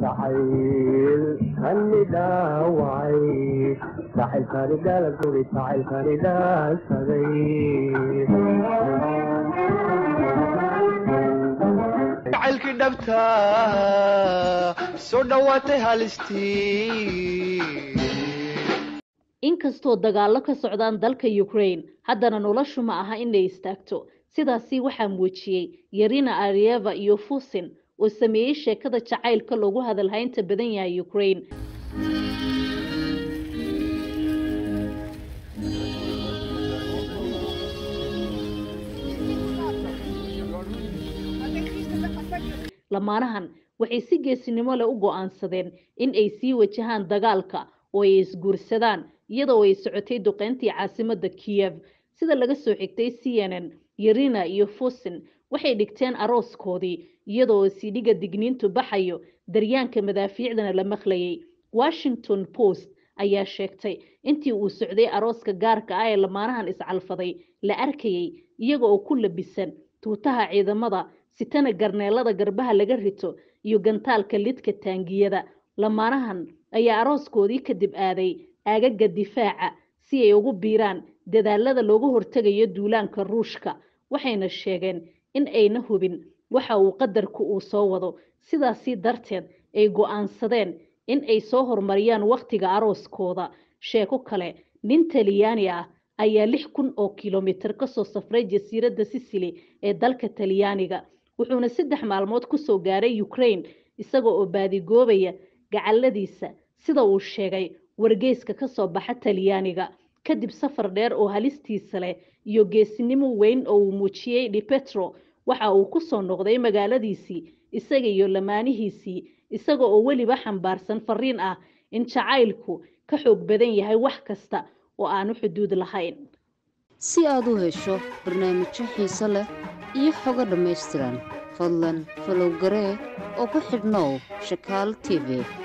jacayl kani dhaawacay jacaylkani dhalaguri jacaylkani dhaansaday jacaylkii dhabta soo dhowaatay halistii inkastoo dagaallo ka socdaan dalka ukraine haddana noloshu ma aha inay istaagto sidaasi waxaa muujiyey yarina arieva iyo fusin oo sameeyey sheekada jacaylka loogu hadalhaynta badan yahay ukraine lamaanahan waxay si geesinimo leh u go-aansadeen in ay sii wajahaan dagaalka oo ay isguursadaan iyadoo ay socotay duqeyntii caasimadda kiyev sida laga soo xigtay c n n yarina iyo fusin waxay dhigteen arooskoodii iyadoo sidhiga digniintu baxayo daryaanka madaafiicdana la maqlayay washington post ayaa sheegtay intii uu socday arooska gaarka ah ee lamaanahan iscalfaday la arkayay iyaga oo ku labisan tuutaha ciidamada sitana garneelada garbaha laga rito iyo gantaalka lidka taangiyada lamaanahan ayaa arooskoodii kadib aaday aagaga difaaca si ay ugu biiraan dadaalada looga hortegayo duulaanka ruushka waxayna sheegeen in ayna hubin waxa uu qadarku uu soo wado sidaasi darteed ay go-aansadeen in ay soo horumariyaan wakhtiga arooskooda sheeko kale nin talyaani ah ayaa lix kun oo kilomitir kasoo safray jasiiradda sicily ee dalka talyaaniga wuxuuna saddex maalmood kusoo gaaray ukraine isaga oo baadigoobaya gacaladiisa sida uu sheegay wargeyska kasoo baxa talyaaniga kadib safar dheer oo halistiisa leh iyo geesinimo weyn oo uu muujiyey dipetro waxa uu kusoo noqday magaaladiisii isaga iyo lamaanihiisii isaga oo weliba xambaarsan fariin ah in jacaylku ka xoog badan yahay wax kasta oo aanu xuduud lahayn si aad u hesho barnaamijyo xiiso leh iyo xogo dhammaystiran fadlan falow garee oo ku xidhnow shakaal t v